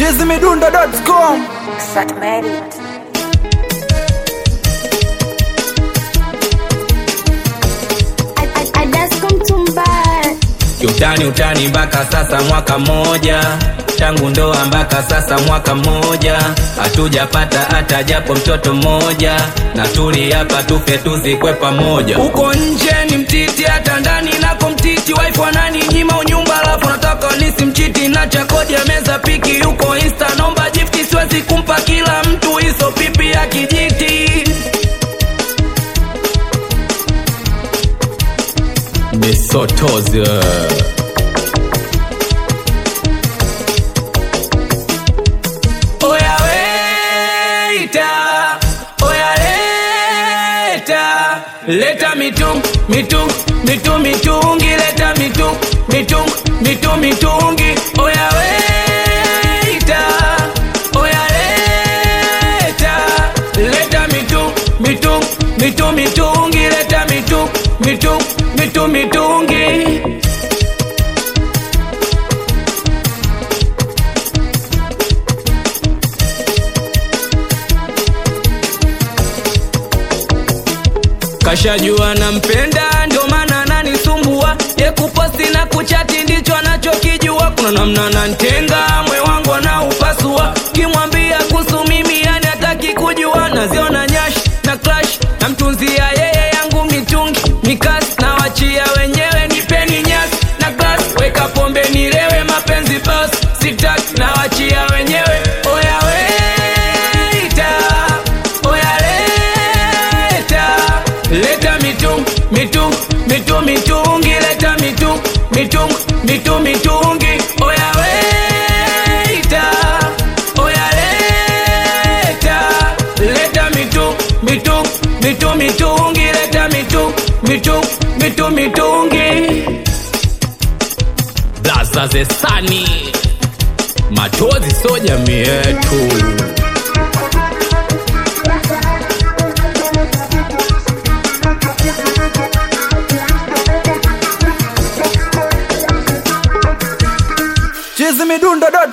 chizimidundo.com Sat Mary. Kiutani utani mpaka sasa mwaka mmoja tangu ndoa mpaka sasa mwaka mmoja hatujapata hata japo mtoto mmoja na tuli hapa tufe tuzikwe pamoja uko nje ni mtiti hata ndani nako mtiti wife wanani nyima unyumba alafu nataka nisimchiti na chakodi ya meza piki yuko insta nomba jifti siwezi kumpa kila mtu hizo pipi ya kijiti Misotozi Oya weita, oya leta, leta mitung, mitung, mitung, mitungi, leta mitung, mitung, mitung, mitungi. Oya weita, oya leta, leta mitung, mitung, mitung, mitungi, leta mitung, mitung, mitung, mitungi. kashajua nampenda ndio maana ananisumbua ye kuposti na kuchati ndicho anachokijua kuna namna nantenga mwe wangu anaupasua kimwambia kuhusu mimi yani hataki kujua naziona nyash na clash namtunzia yeye yangu mitungi mikasi na wachia wenyewe nipeni nyasi na glas weka pombe nilewe mapenzi bas sitaki na wachia wenyewe oya weita oya leta leta mitung mitung mitung mitungi leta mitung mitung mitung mitungi oya weita oya leta leta mitung mitung mitung mitungi leta mitung mitung mitung mitungi blaza zesani machozi so jamii yetu chizimidundo.com